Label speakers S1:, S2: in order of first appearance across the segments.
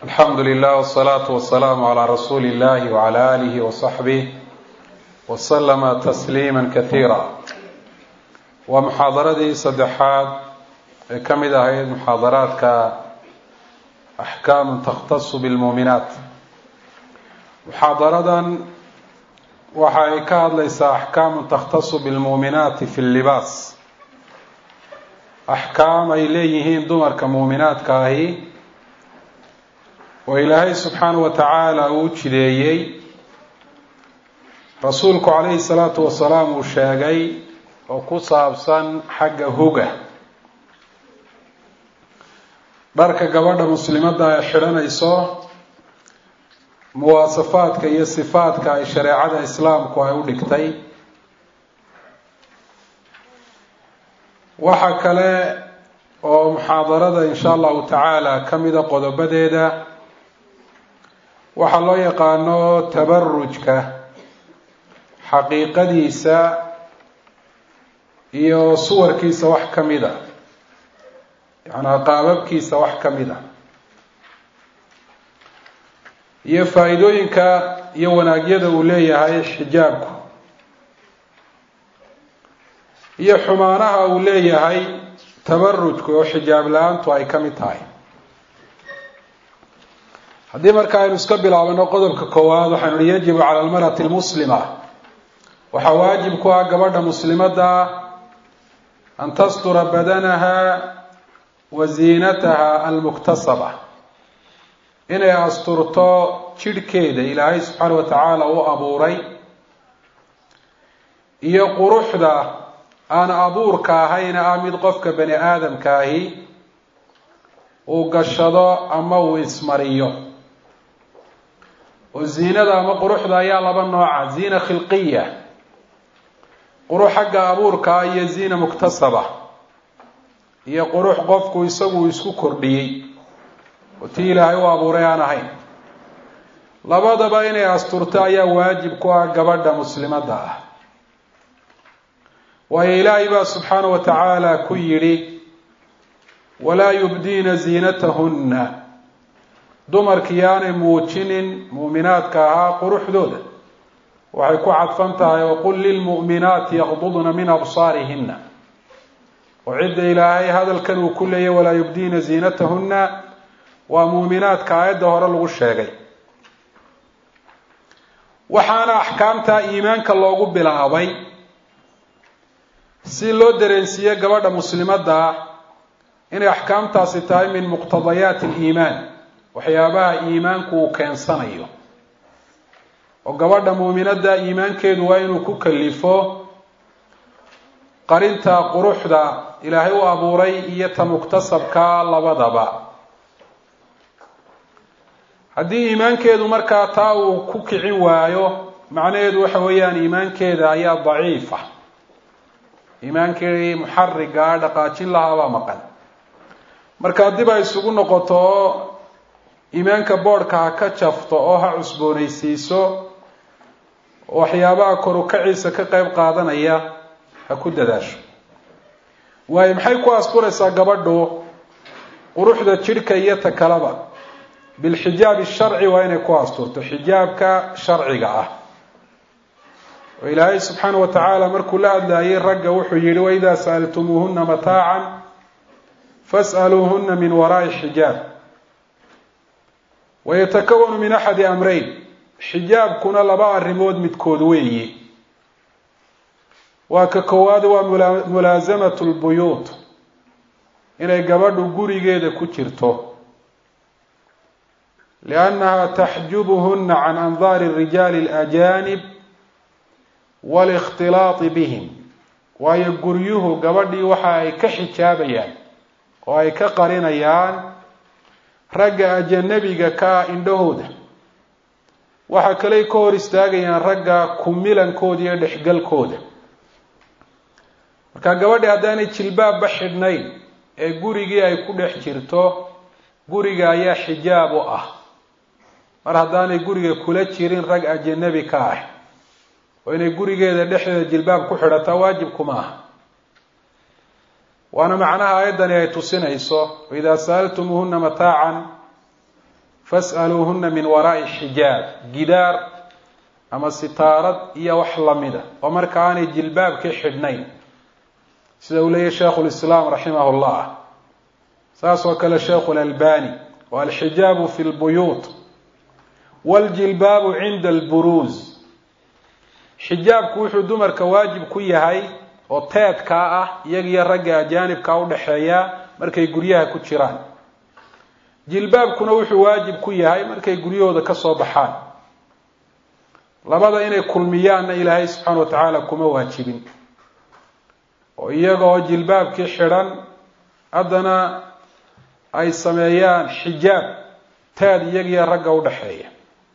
S1: alxamdu lilah wsalaatu wasalaamu calaa rasuuli illahi wacala aalihi wasaxbih waslama tasliima kasiira waa muxaadaradii saddexaad ee ka mid ahayd muxaadaraadka axkaamu takhtasu bilmuuminaat muxaadaradan waxa ay ka hadlaysaa axkaamu takhtasu bilmuuminaati fi llibaas axkaam ay leeyihiin dumarka muuminaadka ahi oo ilaahay subxaanahu wa tacaala uu jideeyey rasuulku calayhi salaatu wasalaam uu sheegay oo ku saabsan xagga huga dharka gabadha muslimadda ay xidhanayso muwaasafaadka iyo sifaadka ay shareecada islaamku ay u dhigtay waxa kale oo muxaadarada insha allahu tacaala ka mida qodobadeeda waxaa loo yaqaano tabarujka xaqiiqadiisa iyo suwarkiisa wax ka mid a yacnaa qaababkiisa wax ka mid a iyo faa-iidooyinka iyo wanaagyada uu leeyahay xijaabku iyo xumaanaha uu leeyahay tabarujku oo xijaab la-aantu ay ka mid tahay haddii marka aynu iska bilaabano qodobka koowaad waxaynu hi yajibu cala almarati almuslima waxaa waajib ku ah gabadha muslimadda an tastura badanaha wa ziinataha almuktasaba inay asturto jidhkeeda ilaahay subxaana wa tacaala u abuuray iyo quruxda aan abuurka ahayna ah mid qofka bani aadamka ahi uu gashado ama uu ismariyo oo ziinada ama quruxda ayaa laba nooca ziina khilqiya qurux xagga abuurka ah iyo ziina muktasaba iyo qurux qofku isagu isku kordhiyey oo tii ilaahay u abuuray aan ahayn labadaba inay asturto ayaa waajib ku ah gabadha muslimadda ah waayo ilaahay baa subxaana wa tacaala ku yidhi walaa yubdiina ziinatahunna dumarkii yaanay muujinin muuminaadka ahaa quruxdooda waxay ku cadfan tahay waqul lilmu'minaati yaqdudna min absaarihina oo cidda ilaahay hadalkan uu ku leeyay walaa yubdiina ziinatahunna waa muuminaadka aayadda hore lagu sheegay waxaana axkaamta iimaanka loogu bilaabay si loo dareensiiye gabadha muslimadda ah inay axkaamtaasi tahay min muqtadayaati aliimaan waxyaabaha iimaanku uu keensanayo oo gabadha muuminadda iimaankeedu waa inuu ku kalifo qarinta quruxda ilaahay u abuuray iyo ta muktasabka labadaba haddii iimaankeedu markaa taa uu ku kicin waayo macnaheedu waxa weeyaan iimaankeeda ayaa daciifa iimaankii muxarigaa dhaqaajin lahaabaa maqan marka dib ay isugu noqoto oo iimaanka boodhka ha ka jafto oo ha cusboonaysiiso waxyaabaha korukaciisa ka qeyb qaadanaya ha ku dadaasho waayo maxay ku asturaysaa gabadhu quruxda jidhka iyo ta kaleba bilxijaabi sharci waa inay ku asturto xijaabka sharciga ah oo ilaahay subxaana wa tacaala markuu la hadlayay ragga wuxuu yihi waidaa sa'altumuuhuna mataacan fas'aluuhuna min waraa'i xijaab wayatakawanu min axadi amreyn xijaabkuna laba arrimood midkood weeye waa ka koowaad waa mulaasamatu lbuyuut inay gabadhu gurigeeda ku jirto liannaha taxjubuhuna can andaari rijaali alajaanib waalikhtilaati bihim waayo guryuhu gabadhii waxa ay ka xijaabayaan oo ay ka qarinayaan ragga ajanabiga ka ah indhahooda waxa kaley ka hor istaagayaan ragga kumilankooda iyo dhexgalkooda marka gabadhi haddaanay jilbaabba xidhnayn ee gurigii ay ku dhex jirto guriga ayaa xijaab u ah mar haddaanay guriga kula jirin rag ajanabi ka ah oo inay gurigeeda dhexdeeda jilbaab ku xidhataa waajibkuma aha waana macnaha aayaddani ay tusinayso waidaa sa'altumuuhuna mataacan fas'aluuhuna min waraa'i xijaab gidaar ama sitaarad iyo wax lamida oo marka aanay jilbaabkii xidhnayn sida uu leeyahy sheikhu lislaam raximah llah saas oo kale sheikhu lalbani wa alxijaabu fi lbuyuut waljilbaabu cinda alburuuz xijaabku wuxuu dumarka waajib ku yahay oo teedkaa ah iyagiyo ragga ajaanibkaa udhaxeeya markay guryaha ku jiraan jilbaabkuna wuxuu waajib ku yahay markay guryahooda ka soo baxaan labada inay kulmiyaanna ilaahay subxaana wa tacaala kuma waajibin oo iyaga oo jilbaabkii xidhan haddana ay sameeyaan xijaab teed iyagiyo ragga udhaxeeya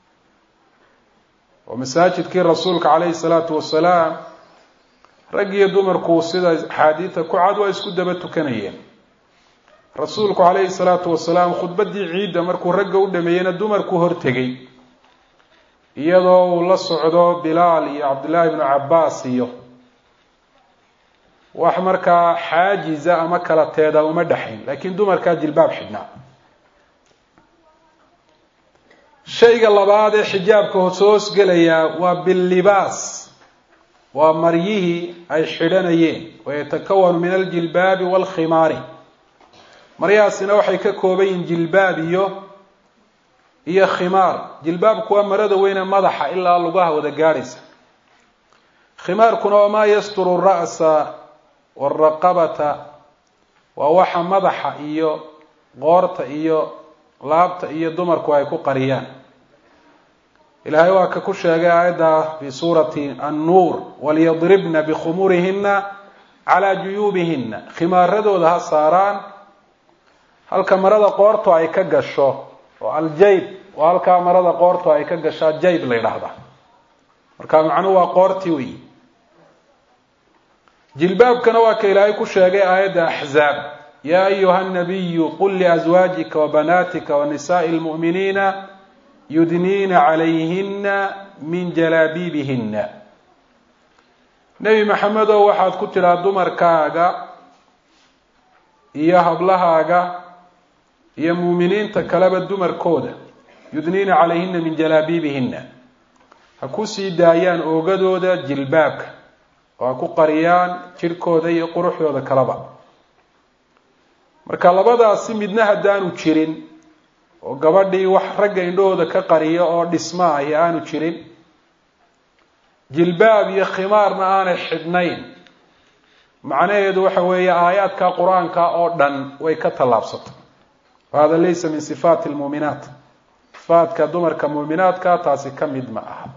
S1: oo masaajidkii rasuulka calayhi salaatu wasalaam rag iyo dumarku sida axaadiida ku cad waa isku daba tukanayeen rasuulku calayhi salaatu wasalaam khudbaddii ciidda markuu ragga u dhameeyeyna dumarku hortegay iyadoo uu la socdo bilaal iyo cabdullaahi ibnu cabbaas iyo wax markaa xaajiza ama kala teeda uma dhexayn laakiin dumarkaa jilbaab xidhnaa shayga labaad ee xijaabka hoos gelayaa waa billibaas waa maryihii ay xidhanayeen wayatakawanu min aljilbaabi waalkhimaari maryahaasina waxay ka kooban yihiin jilbaab iyo iyo khimaar jilbaabku waa marada weyne madaxa ilaa lugaha wada gaadhaysa khimaarkuna waa maa yasturu ra'sa waalraqabata waa waxa madaxa iyo qoorta iyo laabta iyo dumarku ay ku qariyaan ilaahay waa ka ku sheegay aayadda fi suurati annuur walyadribna bikhumurihina calaa juyuubihina khimaaradooda ha saaraan halka marada qoortu ay ka gasho oo aljayb waa halkaa marada qoortu ay ka gashaa jayb la yidhaahdaa marka macnuhu waa qoortii wey jilbaabkana waa ka ilaahay ku sheegay aayadda axzaab ya ayuha nabiyu qul liazwaajika wabanaatika wanisaai lmu'miniina yudniina calayhina min jalaabiibihina nebi maxamedow waxaad ku tidhaa dumarkaaga iyo hablahaaga iyo muuminiinta kaleba dumarkooda yudniina calayhina min jalaabiibihina ha ku sii daayaan oogadooda jilbaabka oo ha ku qariyaan jidhkooda iyo quruxdooda kaleba marka labadaasi midna haddaanu jirin oo gabadhii wax ragga indhahooda ka qariyo oo dhisma ahi aanu jirin jilbaab iyo khimaarna aanay xidhnayn macnaheedu waxa weeye aayaadka qur-aanka oo dhan way ka tallaabsatay wahada laysa min sifaati lmuuminaat sifaatka dumarka muuminaadka taasi ka mid ma aha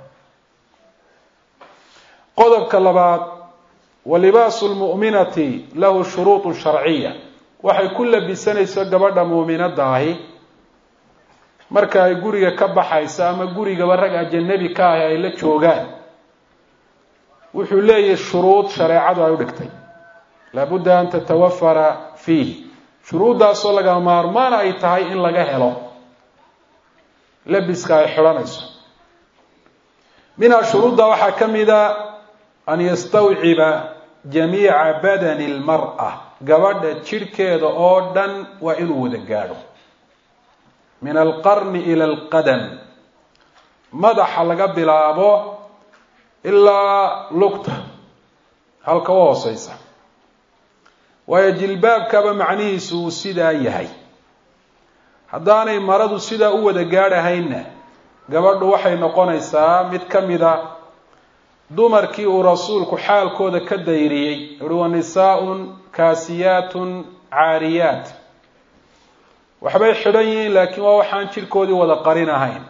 S1: qodobka labaad wa libaasu lmu'minati lahu shuruuطu sharciya waxay ku labisanayso gabadha muuminada ahi marka ay guriga ka baxayso ama gurigaba rag ajanabi ka ahi ay la joogaan wuxuu leeyahay shuruud shareecadu ay u dhigtay laabudda an tatawafara fiihi shuruuddaasoo laga maarmaan ay tahay in laga helo labiska ay xidhanayso minhaa shuruudda waxaa ka mida an yastawciba jamiica badani lmar'a gabadha jidhkeeda oo dhan waa inuu wada gaadho min alqarni ila alqadam madaxa laga bilaabo ilaa lugta halka u hooseysa waayo jilbaabkaba macnihiisu uu sidaa yahay haddaanay maradu sidaa u wada gaadhahaynna gabadhu waxay noqonaysaa mid ka mida dumarkii uu rasuulku xaalkooda ka dayriyey uhi wa nisaa-un kaasiyaatun caariyaat waxbay xidhan yihiin laakiin waa waxaan jidhkoodii wada qarin ahayn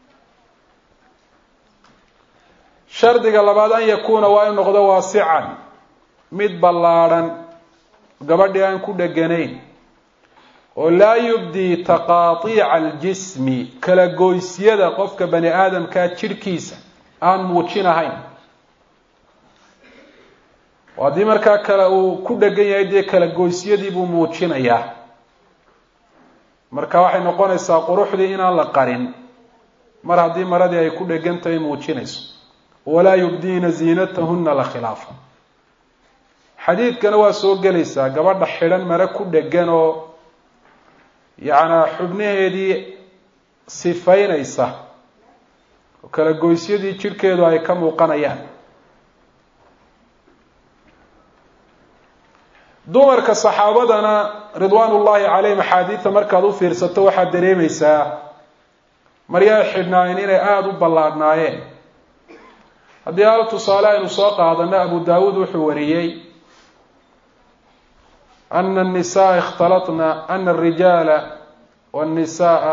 S1: shardiga labaad an yakuuna waa in noqdo waasican mid ballaadhan gabadhii aan ku dheganayn oo laa yubdii taqaatiica aljismi kala goysyada qofka bani aadamkaa jidhkiisa aan muujinahayn oo haddii markaa kale uu ku dhegan yahay dee kala goysyadii buu muujinayaa marka waxay noqonaysaa quruxdii inaan la qarin mar haddii maradii ay ku dhegantahay muujinayso walaa yubdiina ziinatahuna la khilaafa xadiidkana waa soo gelaysaa gabadha xidhan mare ku dhegan oo yacnaa xubnaheedii sifaynaysa oo kala goysyadii jidhkeedu ay ka muuqanayaan dumarka saxaabadana ridwaan ullaahi calayhim axaadiida markaad u fiirsato waxaad dareemaysaa maryaay xidhnaayeen inay aada u ballaadhnaayeen haddii hal tusaale aynu soo qaadano abu daawuud wuxuu wariyey ana الnisaءa اkhtalatna ana الrijaala wالnisaءa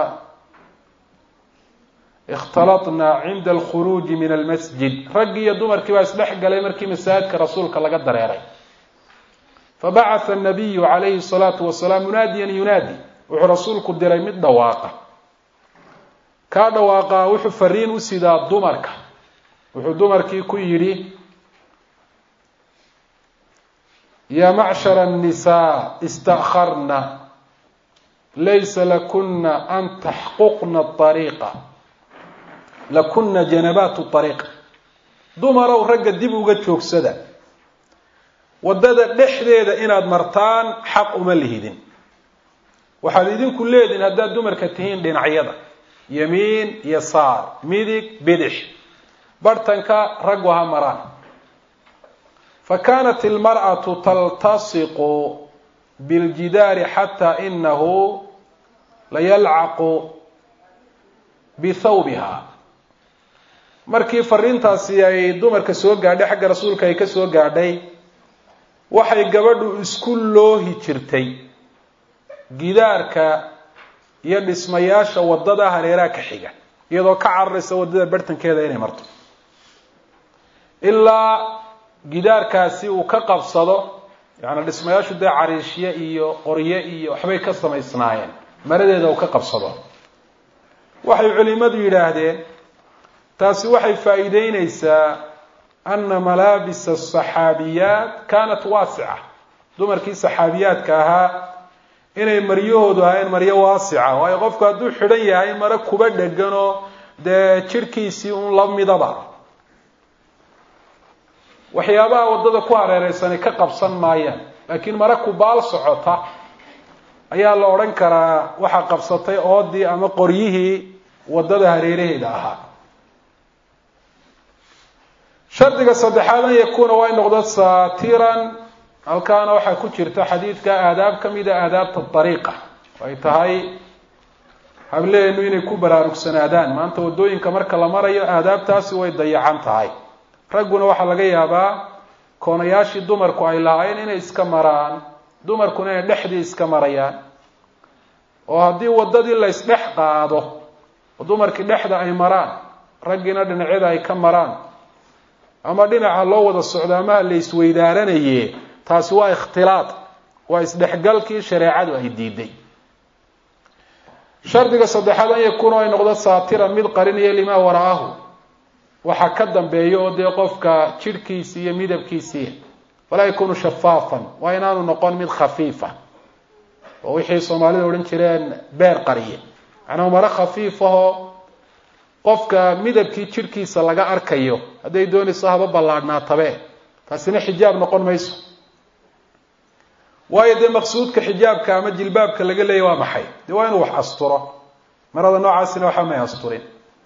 S1: اkhtalatna cinda اlkhuruuji min almasjid raggii iyo dumarkii baa isdhex galay markii masaajidka rasuulka laga dareeray fabacaثa الnabiyu calayhi الsalaatu wasalaam munaadiyan yunaadi wuxuu rasuulku diray mid dhawaaqa kaa dhawaaqaa wuxuu fariin u sidaa dumarka wuxuu dumarkii ku yidhi ya macshara الnisaa ista'kharna laysa lakuna an taxquqna طariiqa lakuna janabaat طariiqa dumarow ragga dib uga joogsada waddada dhexdeeda inaad martaan xaq uma lihidin waxaad idinku leedihin haddaad dumarka tihiin dhinacyada yamiin iyo saar midig bidix barhtanka raggu ha maraan fa kaanat ilmar'atu taltasiqu biljidaari xataa inahu layalcaqu bithawbiha markii fariintaasi ay dumarka soo gaadhay xagga rasuulka ay ka soo gaadhay waxay gabadhu isku loohi jirtay gidaarka iyo dhismayaasha waddada hareeraha ka xiga iyadoo ka cararaysa waddada barhtankeeda inay marto ilaa gidaarkaasi uu ka qabsado yaani dhismayaashu dee cariishye iyo qorye iyo waxbay ka samaysnaayeen maradeeda uu ka qabsado waxay culimadu yidhaahdeen taasi waxay faa'iideyneysaa ana malaabisa asaxaabiyaat kaanat waasica dumarkii saxaabiyaadka ahaa inay maryahoodu ahayn maryo waasica waayo qofku hadduu xidhan yahay maro kuba dheganoo dee jidhkiisii un la midaba waxyaabaha waddada ku hareereysani ka qabsan maayaan laakiin mara kubaal socota ayaa la odhan karaa waxaa qabsatay oodii ama qoryihii waddada hareeraheeda ahaa shardiga saddexaad an yakuuna waa in noqdo saatiran halkaana waxaa ku jirta xadiidka aadaab ka mida aadaabta dariiqa ay tahay hableenu inay ku baraarugsanaadaan maanta waddooyinka marka la marayo aadaabtaasi way dayacan tahay ragguna waxaa laga yaabaa koonayaashii dumarku ay lahaayeen inay iska maraan dumarkuna inay dhexdii iska marayaan oo haddii waddadii la ysdhex qaado oo dumarkii dhexda ay maraan raggiina dhinacyada ay ka maraan ama dhinaca loo wada socdo amaha la isweydaaranaye taasi waa ikhtilaad waa isdhexgalkii shareecadu ay diiday shardiga saddexaad an yakuuna ay noqdo saatiran mid qarinaya limaa wara'ahu waxaa ka dambeeya oo dee qofka jidhkiisi iyo midabkiisii falaa yakunu shafaafan waa inaanu noqon mid khafiifa oo wixii soomaalida odhan jireen beer qariye macnaa maro khafiifahoo qofka midabkii jidhkiisa laga arkayo hadday doonayso haba ballaadhnaatabe taasina xijaab noqon mayso waayo dee maqsuudka xijaabka ama jilbaabka laga leeya waa maxay dee waa inuu wax asturo marada noocaasina waxba may asturin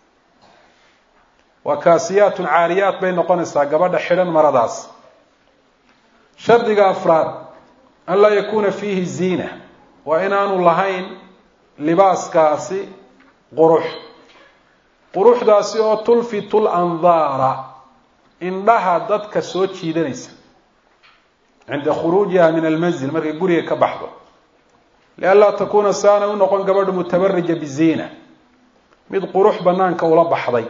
S1: waa kaasiyaatun caariyaat bay noqonaysaa gabadha xidhan maradaas shardiga afraad an laa yakuuna fiihi ziina waa inaanu lahayn libaaskaasi qurux quruxdaasi oo tulfitu landaara indhaha dadka soo jiidanaysa cinda khuruujiha min almanzil markay guriga ka baxdo lianlaa takuuna saana u noqon gabadhu mutabarija biziina mid qurux banaanka ula baxday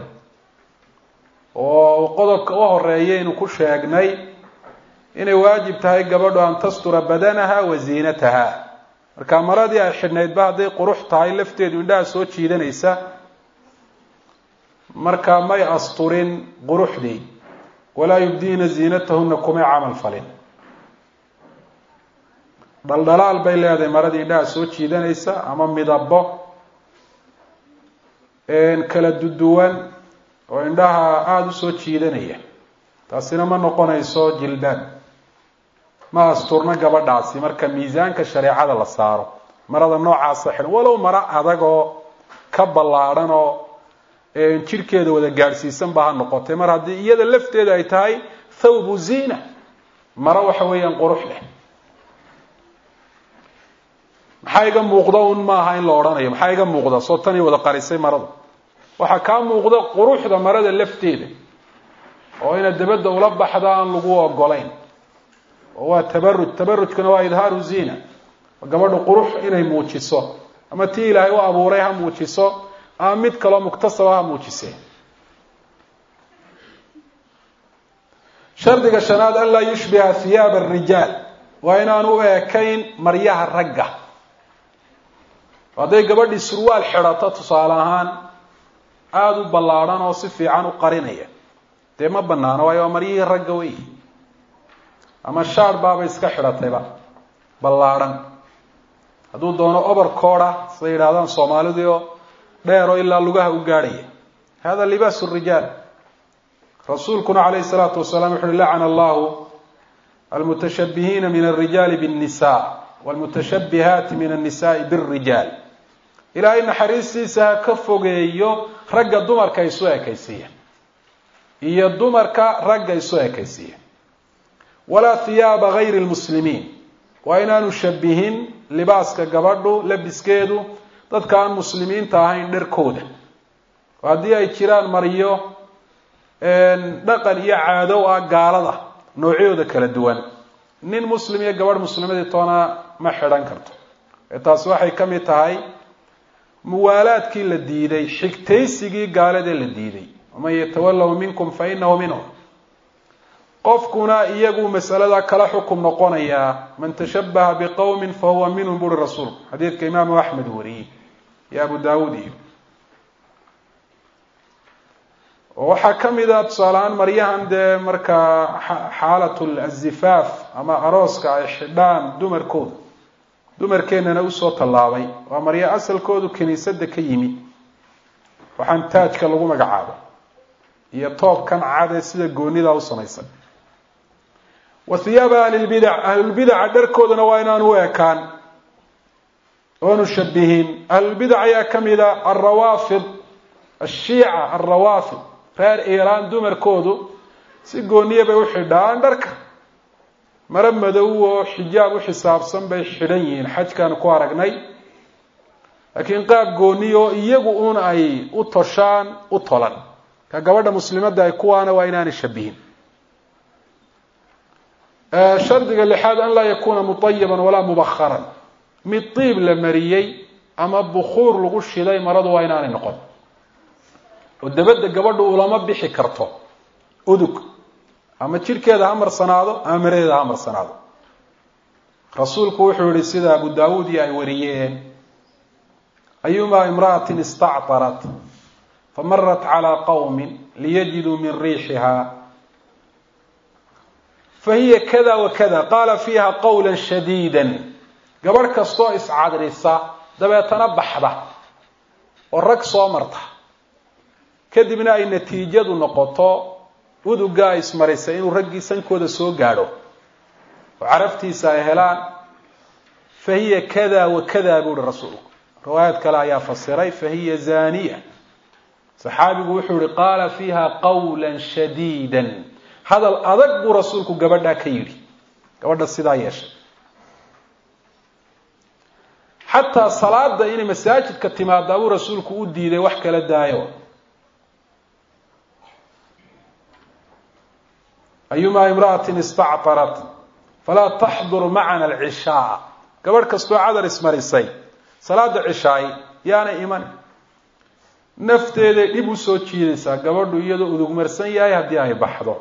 S1: oo qodobka u horeeyaynu ku sheegnay inay waajib tahay gabadhu an tastura badanaha wa ziinataha marka maradii ay xidhnaydba hadday qurux tahay lafteedu indhaha soo jiidanaysa markaa may asturin quruxdii walaa yubdiina ziinatahuna kumay camal falin dhaldhalaal bay leedahay maradii indhaha soo jiidanaysa ama midabo kala duduwan oo indhaha aada u soo jiidanaya taasina ma noqonayso jilbaab ma asturna gabadhaasi marka miisaanka shareecada la saaro marada noocaasa xidhan walow maro adagoo ka ballaadhan oo jidhkeeda wada gaadhsiisan ba ha noqotay mar haddii iyada lafteeda ay tahay thawbu ziina maro waxa weeyaan qurux leh maxaa iga muuqda un maaha in la odhanayo maxaa iga muuqda soo tanii wada qarisay marada waxaa kaa muuqda quruxda marada lafteeda oo inaad dabadda ula baxda aan lagu ogolayn oo waa tabaruj tabarujkuna waa idhaaru ziina gabadha qurux inay muujiso ama tii ilaahay u abuuray ha muujiso ama mid kaloo muktasaba ha muujisee shardiga shanaad an laa yushbiha hiyaaba arijaal waa inaan u eekayn maryaha ragga hadday gabadhii surwaal xidhato tusaale ahaan aada u ballaadhan oo si fiican u qarinaya dee ma banaano waayo waa maryihii ragga wey ama shaar baaba iska xidhatayba ballaadhan hadduu doono obercooda siday yidhahdaan soomaalidii oo dheer oo ilaa lugaha u gaadhaya hada libaasu rijaal rasuulkuna calayhi salaatu wasalaam wuxu uhi lacana allahu almutashabihiina min alrijaali biاnnisa wاlmutashabihaati min annisaai bاlrijaal ilaahay naxariistiisa ha ka fogeeyo ragga dumarka isu ekaysiiya iyo dumarka ragga isu ekaysiiya walaa hiyaaba gayri lmuslimiin waa inaanu shabihin libaaska gabadhu labiskeedu dadka aan muslimiinta ahayn dharkooda oo haddii ay jiraan maryo dhaqan iyo caadow ah gaalada noocyooda kala duwan nin muslim iyo gabadh muslimadii toona ma xidhan karto taasi waxay ka mid tahay muwaalaadkii la diiday xigtaysigii gaaladee la diiday waman yatawallahu minkum fa inahu minhum qofkuna iyagu masalada kala xukum noqonayaa man tashabaha biqowmin fahuwa minhum buuri rasuulku xadiidka imaamu axmed wariyey iyo abu daawuud iyo waxaa ka mid a tusaaleahaan maryahan dee markaa xaalat azifaaf ama arooska ay xidhaan dumarkooda dumarkeennana usoo tallaabay waa maryo asalkoodu kiniisadda ka yimi waxaan taajka lagu magacaabo iyo toobkan cadee sida goonida u samaysan wa hiyaaba ahlilbidac ahlulbidaca dharkoodana waa inaan u ekaan oonu shabihin ahlulbidac ayaa ka mid a alrawaafid ashiica alrawaafid reer iiraan dumarkoodu si gooniya bay u xidhaan dharka maro madow oo xijaab u xisaabsan bay xidhan yihiin xajkaan ku aragnay laakiin qaab gooniya oo iyagu uun ay u toshaan u tolan ka gabadha muslimadda ay kuwaana waa inaanay shabihin shardiga lixaad an laa yakuuna mutayiban walaa mubakharan mid diib la mariyey ama bukuur lagu shiday maradu waa inaanay noqon oo dabadda gabadhu ulama bixi karto udug ama jidhkeeda ha marsanaado ama maradeeda ha marsanaado rasuulku wuxuu yihi sida abu daawuud iyo ay wariyeen ayumaa imra'atin istactarat famarat calaa qowmin liyajiduu min riixiha fahiya kada wa kada qaala fiiha qawla shadiida gabadh kastoo iscadrisa dabeetana baxda oo rag soo marta kadibna ay natiijadu noqoto udugaa ismarisay inuu raggii sankooda soo gaadho oo caraftiisa ay helaan fa hiya kada wa kada buu uhi rasuulku riwaayad kale ayaa fasiray fa hiya zaniya saxaabigu wuxuu yihi qaala fiiha qawla shadiida hadal adag buu rasuulku gabadhaa ka yidhi gabadha sidaa yeeshay xataa salaada inay masaajidka timaadaa buu rasuulku u diiday wax kala daayo ayumaa imra'atin istactarat falaa taxdur macana alcishaa gabadh kastoo cadar ismarisay salaada cishaay yaana iman nafteeday dhib usoo jiidaysaa gabadhu iyadoo udugmarsan yahay haddii ay baxdo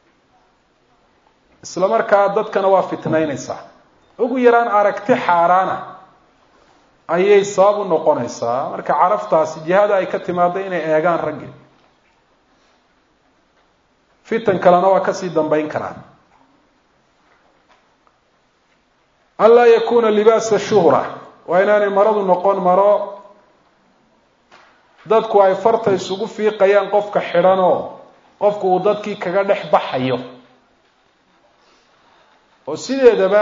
S1: isla markaa dadkana waa fitnaynaysaa ugu yaraan aragti xaaraana ayay sabab u noqonaysaa marka caraftaasi jihada ay ka timaado inay eegaan raggi fitan kalena waa kasii dambayn karaan an laa yakuna libaasa shuhra waa inaanay maradu noqon maro dadku ay farta isugu fiiqayaan qofka xidhanoo qofku uu dadkii kaga dhex baxayo oo sideedaba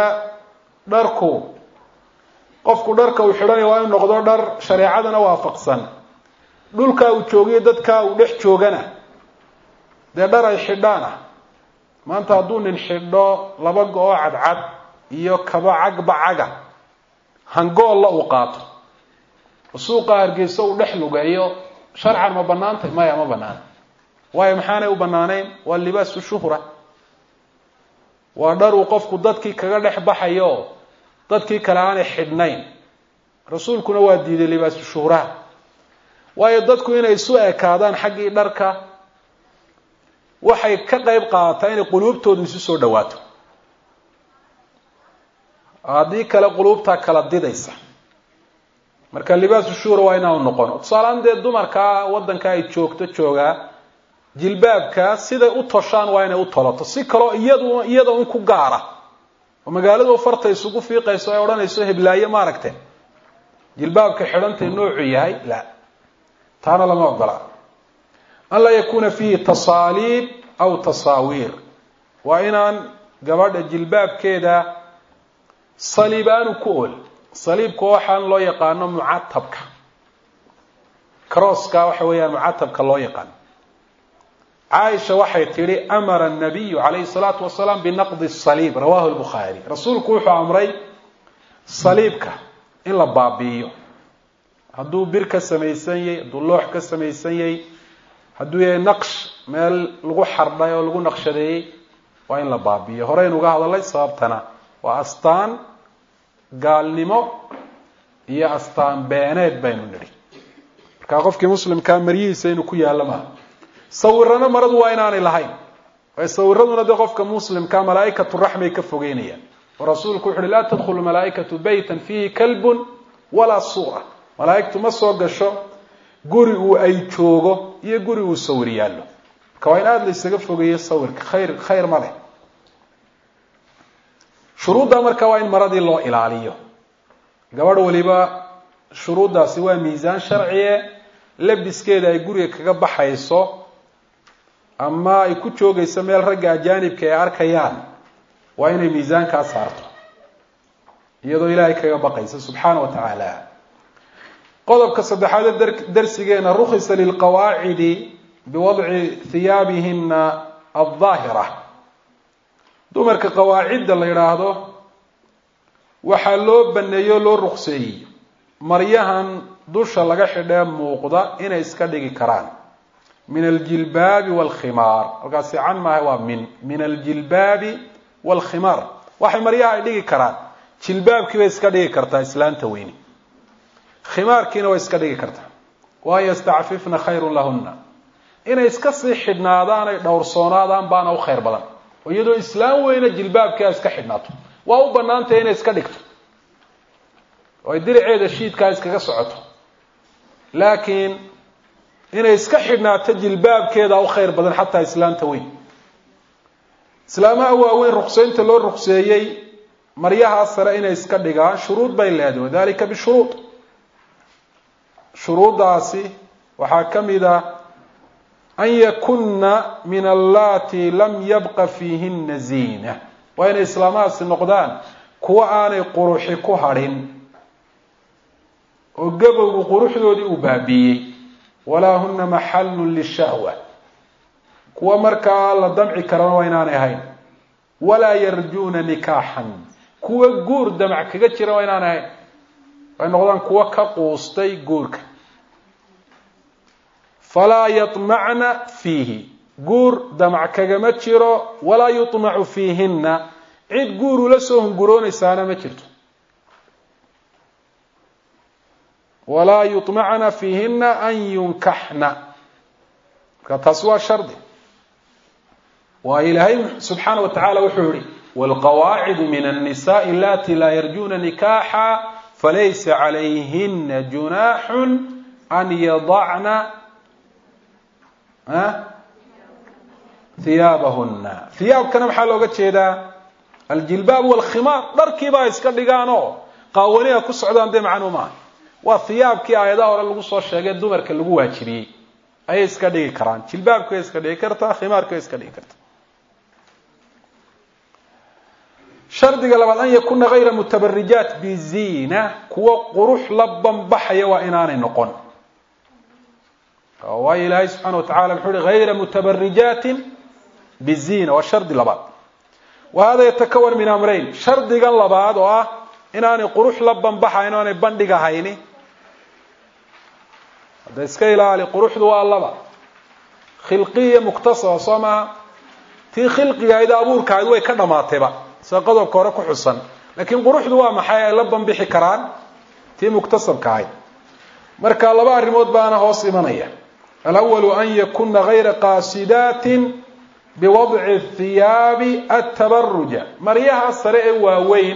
S1: dharku qofku dharka uu xidhanayo waa inu noqdo dhar shareecadana waafaqsan dhulkaa uu joogiyo dadkaa uu dhex joogana dee dhar ay xidhaan ah maanta hadduu nin xidho laba go-oo cadcad iyo kaba cagba caga hangoolla uu qaato suuqa hargeysa uu dhex lugeeyo sharcan ma banaantay maya ma banaana waayo maxaanay u banaaneyn waa libaasu shuhra waa dhar uu qofku dadkii kaga dhex baxayo dadkii kale aanay xidhnayn rasuulkuna waa diiday libaasu shuhraha waayo dadku inay isu ekaadaan xaggii dharka waxay ka qeyb qaadataa inay quluubtoodu isu soo dhawaato haddii kale quluubtaa kala didaysa marka libaasu shuhra waa inaanu noqono tusaaleaan dee dumarkaa waddanka ay joogto joogaa jilbaabka siday u toshaan waa inay u tolato si kaloo iyadu iyada un ku gaara oo magaaladu farta isugu fiiqayso ay odhanayso heblaaye maaragte jilbaabka xidhantay noocu yahay la taana lama ogola an laa yakuna fiihi tasaaliib aw tasaawiir waa inaan gabadha jilbaabkeeda saliib aanu ku ool saliibka waxaan loo yaqaano mucatabka crosska waxa weeyaan mucatabka loo yaqaano caaisha waxay tidhi amara nabiyu calayhi salaatu wasalaam binaqdi saliib rawahu lbukhaari rasuulku wuxuu amray saliibka in la baabi'iyo hadduu bir ka samaysan yahay hadduu loox ka samaysan yahay hadduu yahay naqsh meel lagu xardhay oo lagu naqshadeeyey waa in la baabi'iyo horeynu uga hadalay sababtana waa astaan gaalnimo iyo astaan beeneed baynu nidhi markaa qofkii muslimkaa maryihiisa inuu ku yaallo maaha sawirana maradu waa inaanay lahayn waayo sawiraduna dee qofka muslimkaa malaaikatu raxmay ka fogeynayaan oo rasuulku wuxu uhi laa tadkhulu malaaikatu baytan fiihi kalbun walaa suura malaaigtu ma soo gasho guri uu ay joogo iyo guri uu sawir yaallo marka waa in aada la isaga fogeeyo sawirka khayr khayr ma leh shuruudda marka waa in maradii loo ilaaliyo gabadh waliba shuruuddaasi waa miisaan sharciye labiskeeda ay guriga kaga baxayso ama ay ku joogayso meel ragga ajaanibka ay arkayaan waa inay miisaankaa saarto iyadoo ilaahay kaga baqaysa subxaana wa tacaala qodobka saddexaad ee darsigeena rukhisa lilqawaacidi biwadci hiyaabihina aldaahira dumarka qawaacidda la yidhaahdo waxaa loo baneeyo o loo rukseeyey maryahan dusha laga xidhee muuqda inay iska dhigi karaan min aljilbaabi waalkhimaar halkaasi can maaha waa min min aljilbaabi waalkhimaar waxay maryaha ay dhigi karaan jilbaabkii bay iska dhigi kartaa islaanta weyni khimaarkiina way iska dhigi kartaa waan yastacfifna khayrun lahunna inay iska sii xidhnaadaan ay dhowrsoonaadaan baana u khayr badan oo iyadoo islaam weyne jilbaabkii ay iska xidhnaato waa u banaantay inay iska dhigto oo ay diriceeda shiidkaa iskaga socoto laakiin inay iska xidhnaato jilbaabkeeda u khayr badan xataa islaamta weyn islaamaha waaweyn ruksaynta loo rukseeyey maryahaa sare inay iska dhigaan shuruud bay leedahay wadalika bishuruud shuruuddaasi waxaa ka mid a an yakuna min allati lam yabqa fiihina ziina waa inay islaamahaasi noqdaan kuwo aanay quruxi ku hadhin oo gabowgu quruxdoodii uu baabiiyey walaa huna maxallun lishahwa kuwa markaa la damci karana waa inaanay ahayn walaa yarjuuna nikaaxan kuwa guur damac kaga jira waa inaanay ahayn way noqdaan kuwo ka quustay guurka falaa yaطmacna fiihi guur damac kagama jiro walaa yuطmacu fiihina cid guur ula soo hunguroonaysaana ma jirto walaa yuطmacna fiihina an yunkaxna marka taasi waa shardi waayo ilaahay subxaana wa tacala wuxuu yihi wاlqawaacidu min الnisaءi alati laa yarjuna nikaxa falaysa calayhina junaaxu an yadacna hiyaabahuna hiyaabkana maxaa looga jeedaa aljilbaab walkhimaar dharkiibaa iska dhigaanoo qaawaniha ku socdaan dee macnuu maaha waa hiyaabkii aayadaha hore lagu soo sheegay dumarka lagu waajibiyey ayay iska dhigi karaan jilbaabkay iska dhigi kartaa khimaarkay iska dhigi kartaa shardiga labaad an yakuna hayra mutabarijaat biziina kuwo qurux la banbaxaya waa inaanay noqon waayo ilaahay subxaana wa tacala muxuu uhi hayra mutabarijaatin bizina waa shardi labaad wa hada yatakawan min amrayn shardigan labaad oo ah inaanay qurux la banbaxayn o aanay bandhigahayni hadda iska ilaali quruxdu waa laba khilqiya muktasaba soo maaha tii khilqigahayd abuurkahayd way ka dhamaatayba sida qodobka hore ku xusan laakiin quruxdu waa maxay ay la banbixi karaan tii muktasabka ahayd marka laba arrimood baana hoos imanaya alawalu an yakuna gayra qaasidatin biwadci thiyaabi atabaruja maryaha sare ee waaweyn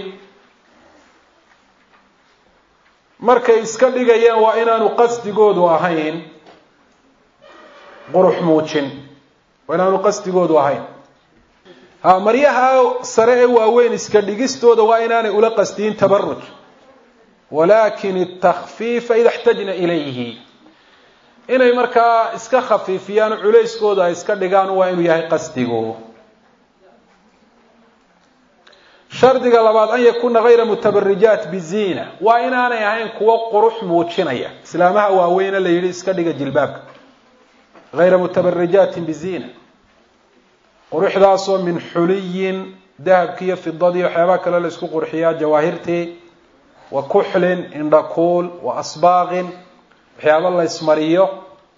S1: markay iska dhigayaan waa inaanu qasdigoodu ahayn qurux muujin waa inaanu qasdigoodu ahayn ha maryaha sare ee waaweyn iska dhigistooda waa inaanay ula qasdiyin tabaruj walakin اtakfiifa ida اxtajna ilayhi inay markaa iska khafiifiyaan culayskooda ay iska dhigaan waa inuu yahay qasdigu shardiga labaad an yakuna gayra mutabarijaat bizina waa inaanay ahayn kuwo qurux muujinaya islaamaha waaweyne la yidhi iska dhiga jilbaabka gayra mutabarijaatin bizina quruxdaasoo min xuliyin dahabki iyo fidadii waxyaabaha kale la isku qurxiyaa jawaahirtii wa kuxlin indhakuul wa asbaaqin waxyaaba la ismariyo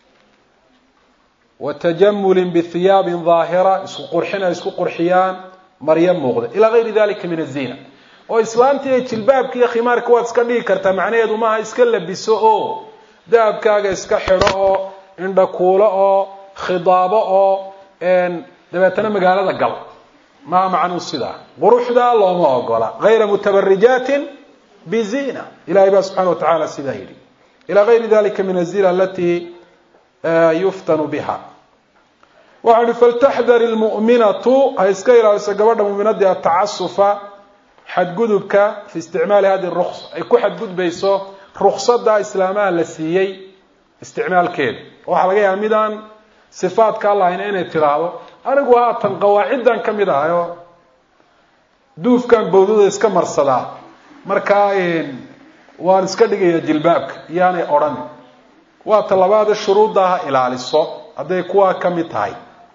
S1: wa tajamulin bihiyaabin daahira isku qurxin ay isku qurxiyaan maryo muuqda ilaa gayri dalika min azina oo islaamtii iyo jilbaabka iyo khimaarka waad iska dhigi kartaa macnaheedu maaha iska labiso oo dahabkaaga iska xidho oo indhakuulo oo khidaabo oo dabeetana magaalada gal maa macnuu sidaa quruxda looma ogola gayra mutabarijaatin bizina ilahay baa subxana wa tacala sidaa yidhi ilى غayri dalika min الzina alati yuftanu biha waxa uhi faltaxdar اlmuؤminatu ha iska ilaaliso gabadha muminadii atacasufa xadgudubka fi isticmaali hadi الruksa ay ku xadgudbayso ruksada islaamaha la siiyey isticmaalkeeda waxaa laga yaaba midaan sifaadka allahayna inay tiraahdo anigu haatan qawaaciddan ka mid ahay oo duufkan bawdada iska marsadaa markaa waan iska dhigaya jilbaabka iyaanay odhan waa talabaade shuruudda ha ilaaliso hadday kuwaa ka mid tahay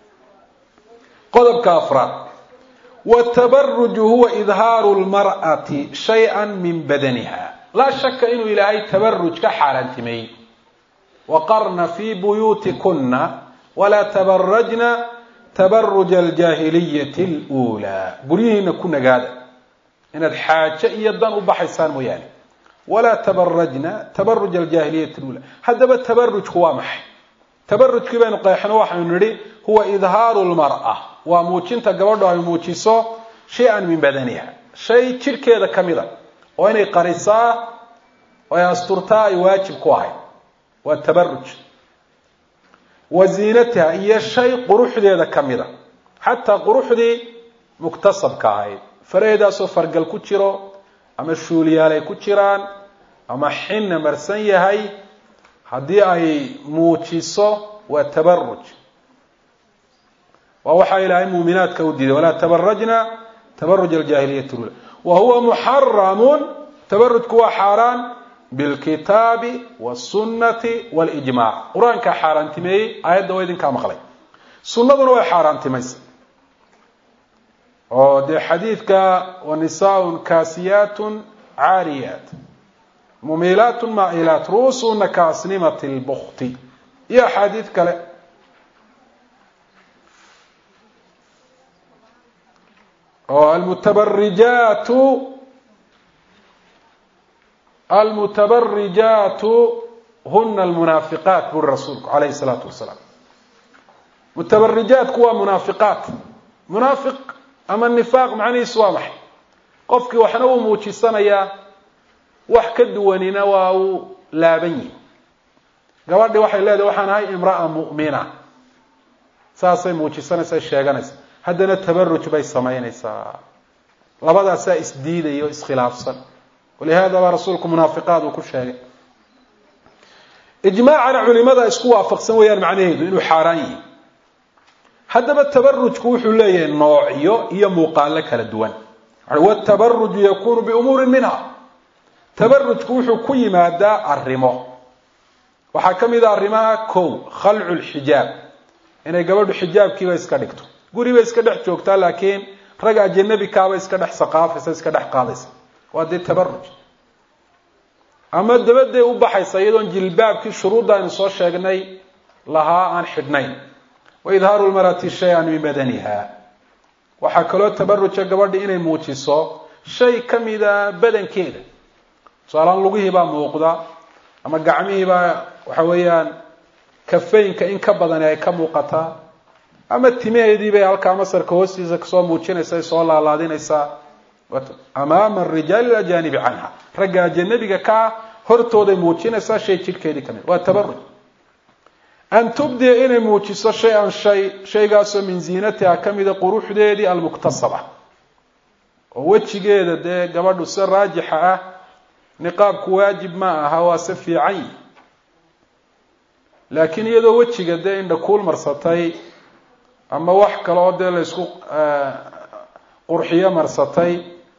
S1: qodobka afraad watabaruju huwa idhaaru lmar'ati shay-an min badaniha laa shaka inuu ilaahay tabaruj ka xaaraantimeeyey waqarna fii buyuutikuna walaa tabarajna tabaruja aljaahiliyati اluulaa guryihiina ku nagaada inaad xaajo iyo dan u baxaysaan mooyaane walaa tabarajna tabaruj aljaahiliyati lula haddaba tabarujku waa maxay tabarujkii baynu qeexno waxaynu nidhi huwa idhaaru lmar'a waa muujinta gabadho ay muujiso shay-an min badaniha shay jidhkeeda ka mida oo inay qarisaa oo ay asturtaa ay waajib ku ahayd waa tabaruj wa ziinatiha iyo shay quruxdeeda ka mida xataa quruxdii muktasabka ahayd faraheedaasoo fargal ku jiro ama shuuliyaal ay ku jiraan ama xinna marsan yahay haddii ay muujiso waa tabaruj waa waxaa ilaahay muuminaadka u diiday walaa tabarajna tabaruj aljaahiliyati lula wa huwa muxaramun tabarujku waa xaaraan bilkitaabi wاsunnati wاlijmac qur-aankaa xaaraantimeeyey aayadda waa idinkaa maqlay sunnaduna way xaaraantimaysa oo dee xadiidka wanisaaء kaasiyaat caariyaat mumilaat maacilaat ru'uusuna kaasnimat اlbukti iyo axaadiid kale oo almutabarijaatu almutabarijaatu huna almunaafiqaat buri rasuulku alayhi الsalaatu wasalaam mutabarijaatku waa munaafiqaat munaafiq ama nifaaq macnihiisu waa maxay qofkii waxna uu muujisanayaa wax ka duwanina waa uu laaban yihi gabadhii waxay leedahay waxaan ahay imra'a mu'mina saasay muujisanaysaa sheeganaysa haddana tabaruj bay samaynaysaa labadaasaa isdiidaya o iskhilaafsan walihada baa rasuulku munaafiqaad uu ku sheegay ijmaacana culimada isku waafaqsan weeyaan macnaheedu inuu xaaraan yihi haddaba tabarujku wuxuu leeyahay noocyo iyo muuqaalo kala duwan watabaruju yakunu biumuurin minha tabarujku wuxuu ku yimaadaa arrimo waxaa ka mid a arrimaha kow khalcu lxijaab inay gabadhu xijaabkiiba iska dhigto guriba iska dhex joogtaa laakiin rag ajanabikaaba iska dhex saqaafaysa iska dhex qaadaysa waa dee tabaruj ama dabaday u baxaysa iyadoon jilbaabkii shuruudda aynu soo sheegnay lahaa aan xidhnayn wa idhaaru lmarati shay-an min badaniha waxaa kaloo tabaruja gabadha inay muujiso shay ka mida badankeeda tusaalaan lugihiibaa muuqda ama gacmihiibaa waxa weeyaan kafaynka in ka badani ay ka muuqataa ama timaheedii bay halkaa masarka hoostiisa kasoo muujinaysa soo laalaadinaysaa amaama arijaali ilajaanibi canha ragga ajanabiga kaa hortooday muujinaysaa shay jidhkeedii kamid waa tabaruj an tubdiya inay muujiso shay-an shay shaygaasoo min ziinatiha kamida quruxdeedii almuktasaba oo wejigeeda dee gabadhu si raajixa ah niqaabku waajib ma aha waa se fiican yi laakiin iyadoo wejiga dee indhakuul marsatay ama wax kale oo dee laysku qurxiyo marsatay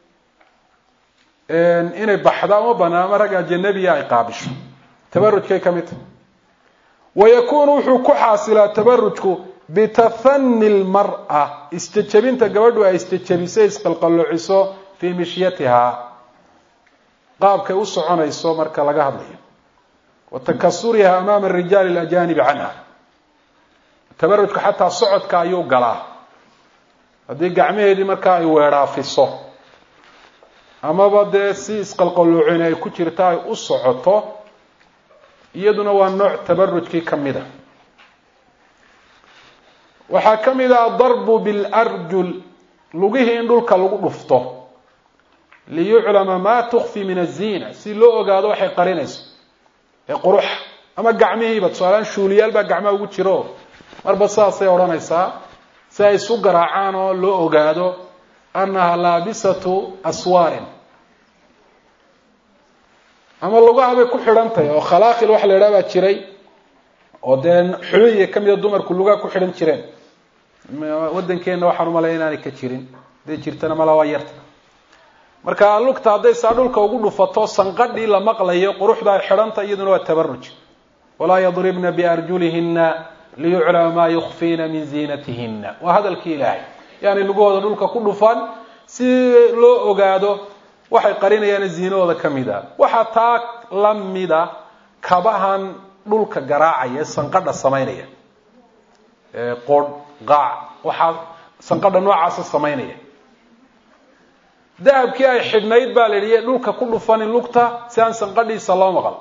S1: inay baxda uma banaan ama rag ajanabiya ay qaabisho tabarujkay ka mid tahay wayakuunu wuxuu ku xaasilaa tabarujku bitahani lmara isjejabinta gabadhu ay isjejabisay isqalqaloociso fii mishyatihaa qaabkay u soconayso marka laga hadlayo wa takasuriha amaama arijaali alajaanibi canha tabarujka xataa socodka ayuu galaa haddii gacmaheedii markaa ay weedhaafiso amaba dee si isqalqaloocin ay ku jirta ay u socoto iyaduna waa nooc tabarujkii ka mid a waxaa ka mid ah adarbu bilarjul lugihii in dhulka lagu dhufto liyuclama maa tukfi min aziina si loo ogaado waxay qarinayso ee quruxa ama gacmihiiba tusaalaan shuuliyaal baa gacmaha ugu jiro marba saasay odhanaysaa si ay isu garaacaan oo loo ogaado annaha laabisatu aswaarin ama lugaha bay ku xidhan tahay oo khalaaqil waxa la yidhaha baa jiray oo dee xuliya ka mida dumarku lugaha ku xidhan jireen waddankeenna waxaan umalaya inaanay ka jirin haday jirtana mala waa yarta marka lugta hadday saa dhulka ugu dhufato sanqadhii la maqlayo quruxda ay xidhanta iyaduna waa tabaruj walaa yadribna biarjulihina liyuclama maa yukfiina min ziinatihina waa hadalkii ilaahay yani lugahooda dhulka ku dhufan si loo ogaado waxay qarinayaan ziinahooda ka mid a waxaa taa la mida kabahan dhulka garaacaya sanqadha samaynaya qodh qaac waxaa sanqadha noocaasa samaynaya dahabkii ay xidhnayd baa la yidhi dhulka ku dhufanin lugta si aan sanqadhiisa loo maqal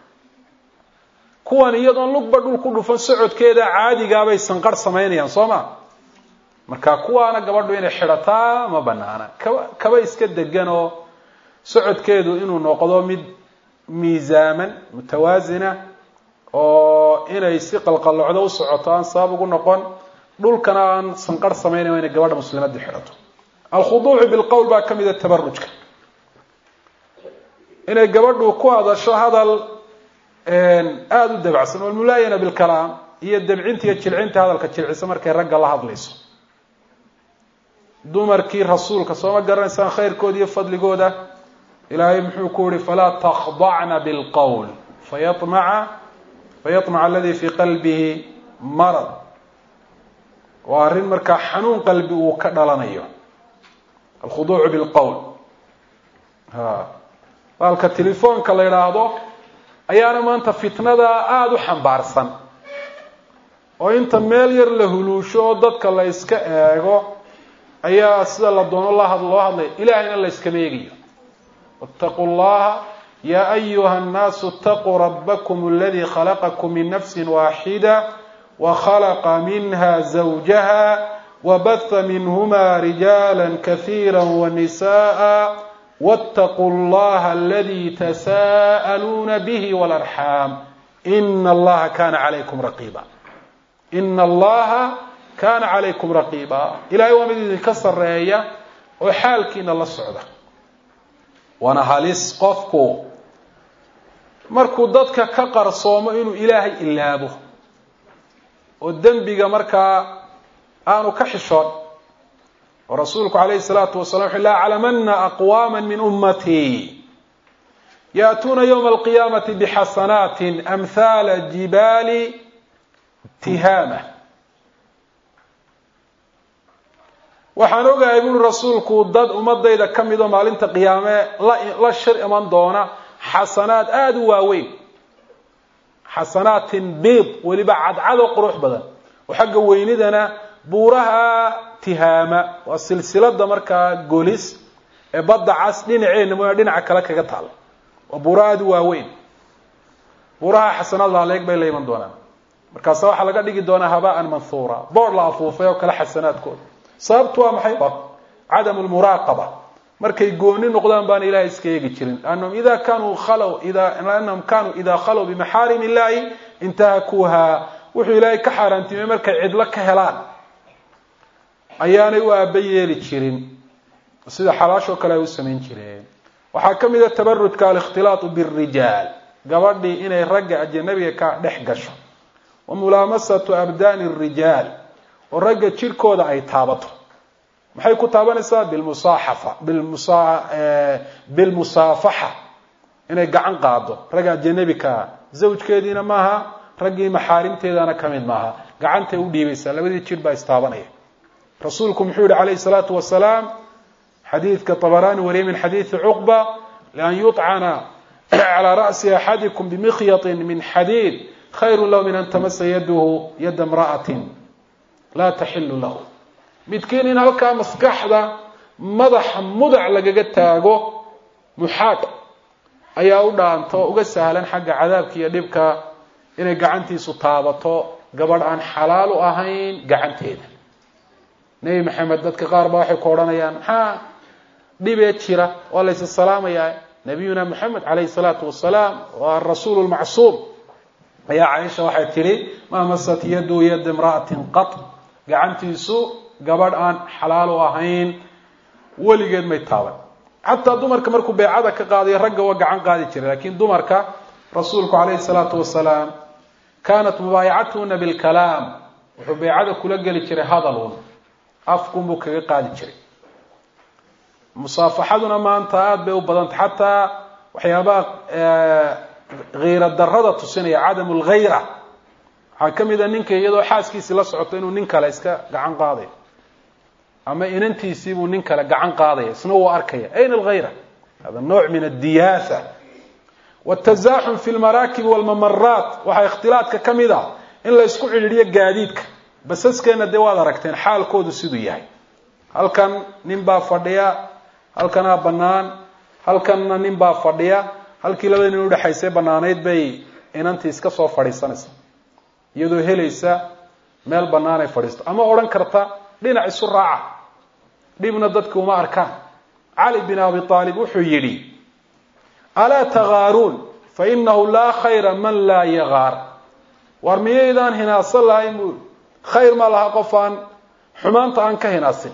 S1: kuwan iyadoon lugba dhul ku dhufan socodkeeda caadigaabay sanqadh samaynayaan soo ma marka kuwaana gabadhu inay xidhataa ma banaana kaba kaba iska degan oo socodkeedu inuu noqdo mid miisaaman mutawaasina oo inay si qalqalocdo u socoto aan sabab ugu noqon dhulkana aan sanqarh samaynayn inay gabadha muslimadii xidhato alkhuduucu bilqowl baa ka mida tabarujka inay gabadhu ku hadasho hadal aada u dabacsan walmulaayana bilkalaam iyo dabcinta iyo jilcinta hadalka jilcisa markay ragga la hadlayso dumarkii rasuulka sooma garanaysaan khayrkooda iyo fadligooda ilaahay muxuu ku yihi falaa takhdacna bilqowl fayamaca fayamaca aladi fii qalbihi marad waa arrin markaa xanuun qalbi uu ka dhalanayo alkhuduucu bilqowl ha baalka telefoonka la yidhaahdo ayaana maanta fitnada aada u xambaarsan oo inta meel yar la huluusho oo dadka la iska eego ayaa sida la doono la loo hadlaya ilahayna la yskama eegayo wاtaquu llaha ya ayuha الnaasu اtaquu rabakm اladii khalaqakum min nafsi waaxida وkhلqa minha زawjaha وbaثa minhma rijaala kaثيirا وnisaءa wاtaquu اllaha aladi tasa'aluuna bih wاlarxaam ina allaha kana calaykum raqiba ina allaha kana calaykum raqiba ilahay waa mid idinka sareeya oo xaalkiina la socda waana halis qofku markuu dadka ka qarsoomo inuu ilaahay ilaabo oo dembiga markaa aanu ka xishoon oo rasuulku calayhi salaatu wasalam wuxu la aclamana aqwaama min ummatii yaأtuuna ywma alqiyaamati bxasanaati amhaala jibaali tihaama waxaan ogahay buuri rasuulku dad ummadayda ka midoo maalinta qiyaame la shir iman doona xasanaad aada u waaweyn xasanaatin biid weliba cadcado qurux badan oo xagga weynidana buuraha tihaama waa silsilada markaa golis ee badda cas dhinaceena mooya dhinaca kale kaga taala waa buuro aada u waaweyn buuraha xasanaad laaleeg bay la iman doonaan markaasa waxaa laga dhigi doonaa habaan manhuura boor la afuufay oo kale xasanaadkooda sababtu waa maxay cadamu lmuraaqaba markay gooni noqdaan baana ilahay iska eegi jirin anahum ida kanuu khalow anahum kanuu idaa khalow bimaxaarim illahi intahakuuha wuxuu ilaahay ka xaaraantimay markay cidlo ka helaan ayaanay u aaba yeeli jirin sida xalaashoo kale ay u samayn jireen waxaa ka mid a tabarujka alikhtilaatu birijaal gabadhii inay ragga ajanabiga ka dhex gasho wa mulaamasatu abdaani rijaal oo ragga jirhkooda ay taabato maxay ku taabanaysaa bilmusaaxafa bilmusa bilmusaafaxa inay gacan qaado ragga ajanabikaa zawjkeediina maaha raggii maxaarimteedana ka mid maaha gacantay u dhiibaysaa labadii jir baa istaabanaya rasuulku muxuu yihi calayhi salaatu wasalaam xadiidka طabaraani wariyay min xadiidi cuqba lian yuطcana calى ra'si axadikum bimikyaطi min xadiid khayru lahu min an tamasa yadahu yada imra'atin laa taxilu lahu midkiin in halkaa maskaxda madaxa mudac lagaga taago muxaad ayaa u dhaanto uga sahlan xagga cadaabka iyo dhibka inay gacantiisu taabato gabadh aan xalaal u ahayn gacanteeda nebi maxamed dadka qaar ba waxay ku odhanayaan maxaa dhibee jira waa laysa salaamayaa nabiyuna moxamed calayhi salaatu wasalaam waa arasuulu lmacsuum ayaa caaisha waxay tidhi maa masat yadu yada imra'atin qat gacantiisu gabadh aan xalaal u ahayn weligeed may taaban xataa dumarka markuu beecada ka qaadayo ragga waa gacan qaadi jiray lakin dumarka rasuulku calayhi salaatu wasalaam kanat mubaayacatuhuna bilkalaam wuxuu beecada kula geli jiray hadalun afkunbuu kaga qaadi jiray musaafaxaduna maanta aada bay u badantay xataa waxyaabaha kiira darada tusinaya cadamu lghayra waxaa ka mid a ninka iyadoo xaaskiisii la socoto inuu nin kale iska gacan qaadayo ama inantiisiibuu nin kale gacan qaadaya isna wuu arkaya ayna alghayra hada nooc min addiyaasa watazaxum fi lmaraakibi walmamaraat waxaa ikhtilaadka ka mid a in la ysku cidhiidhiyo gaadiidka basaskeena dee waad aragteen xaalkoodu siduu yahay halkan nin baa fadhiya halkanaa bannaan halkanna nin baa fadhiya halkii labada nin udhexaysay bannaanayd bay inantii iska soo fadhiisanaysa iyadoo helaysa meel bannaan ay fadhiisto ama odhan karta dhinac isu raaca dhibna dadka uma arkaan cali bin abi aalib wuxuu yidhi alaa tagaaruun fa inahu laa khayra man laa yagaar war miyaydaan hinaasan lahayn buu khayr ma laha qof aan xumaanta aan ka hinaasin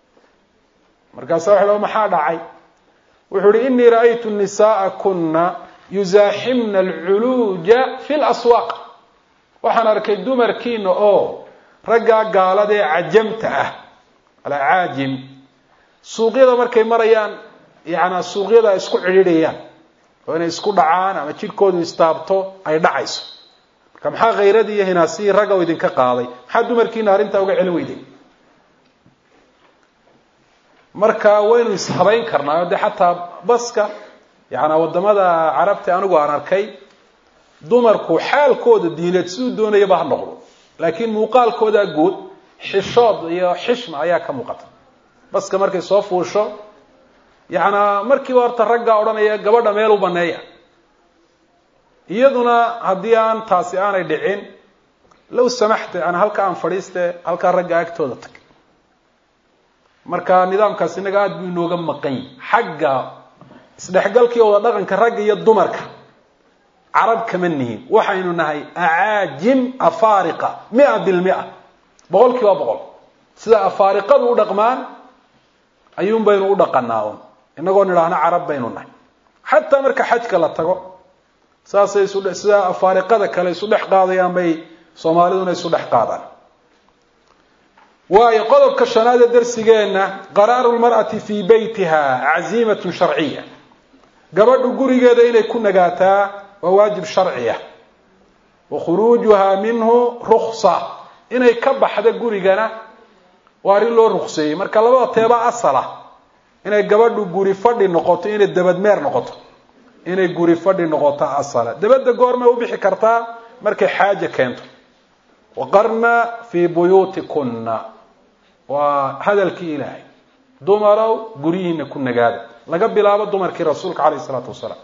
S1: markaasa waxa maxaa dhacay wuxuu yihi inii ra'aytu nisaaa kuna yuzaaximna alculuuja fi laswaaq waxaan arkay dumarkiina oo raggaa gaalada ee cajamta ah alacaajim suuqyada markay marayaan yaana suuqyada ay isku cidhiidhayaan oo inay isku dhacaan ama jidhkoodu istaabto ay dhacayso marka maxaa khayradii iyo hinaasihii ragga u idinka qaaday maxaa dumarkiina arrintaa uga celin weyday marka waynu ishabayn karnaa dee xataa baska yaana wadamada carabta anigu aan arkay dumarku xaalkooda diineed siduu doonayaba ha noqdo laakiin muuqaalkooda guud xishood iyo xishma ayaa ka muuqata baska markay soo fuusho yaana markiiba horta raggaa odhanaya gabadha meel u baneeya iyaduna haddii aan taasi aanay dhicin low samaxta yani halka aan fadhiiste halkaa ragga agtooda tag marka nidaamkaas inaga aada buu inooga maqan yahi xagga isdhexgalkii wada dhaqanka ragga iyo dumarka carab kama nihin waxaynu nahay acaajim afaariqa mia bilmia boqol kiiba boqol sida afaariqadu u dhaqmaan ayuun baynu u dhaqanaa un inagoo nidhaahno carab baynu nahay xataa marka xajka la tago saasay isu sida afaariqada kale isu dhex qaadayaan bay soomaaliduna isu dhex qaadaan waayo qodobka shanaad ee darsigeenna qaraaru lmar'ati fii beytiha caziimatun sharciya gabadhu gurigeeda inay ku nagaataa waa waajib sharciya wa khuruujuhaa minhu ruksa inay ka baxda gurigana waa arrin loo rukseeyey marka labada teeba asala inay gabadhu guri fadhi noqoto inay dabadmeer noqoto inay guri fadhi noqoto asala dabadda goormay u bixi kartaa markay xaaja keento waqarna fii buyuutikunna waa hadalkii ilaahay dumarow guryihiina ku nagaada laga bilaabo dumarkii rasuulka calayh isalaatu wasalaam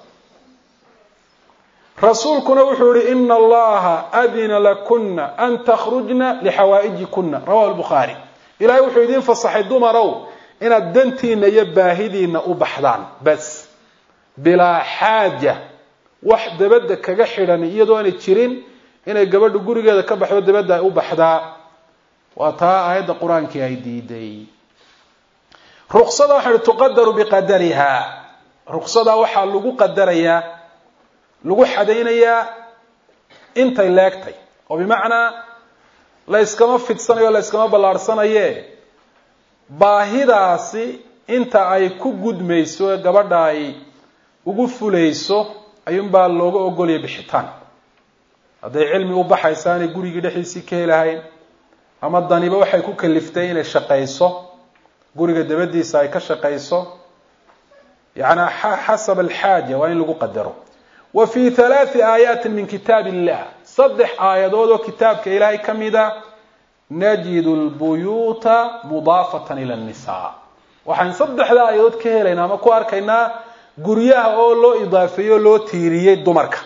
S1: rasuulkuna wuxuu yihi ina allaha adina lakuna an takhrujna lixawaa'ijikuna rawahu lbukhaari ilahay wuxuu idiin fasaxay dumarow inaad dantiina iyo baahidiina u baxdaan bas bilaa xaaja wax dabadda kaga xidhan iyadoo aanay jirin inay gabadhu gurigeeda ka baxdo dabadda ay u baxdaa waa taa aayadda qur-aankii ay diiday ruksada waxa uhi tuqadaru biqadariha ruksada waxaa lagu qadarayaa lagu xadaynayaa intay leegtay oo bimacnaa la yskama fidsanayo la yskama ballaarhsanaye baahidaasi inta ay ku gudmayso ee gabadha ay ugu fulayso ayuunbaa looga ogolaya bixitaan hadday cilmi u baxaysa inay gurigii dhexdiisii ka helahayn ama daniba waxay ku kaliftay inay shaqayso guriga dabadiisa ay ka shaqayso yani xasab alxaaja waa in lagu qadaro wa fii halaati aayaatin min kitaab illah saddex aayadood oo kitaabka ilaahay ka mida najidu lbuyuuta mudaafatan ila nnisaa waxaan saddexda aayadood ka helaynaa ama ku arkaynaa guryaha oo loo idaafeeyey oo loo tiiriyey dumarka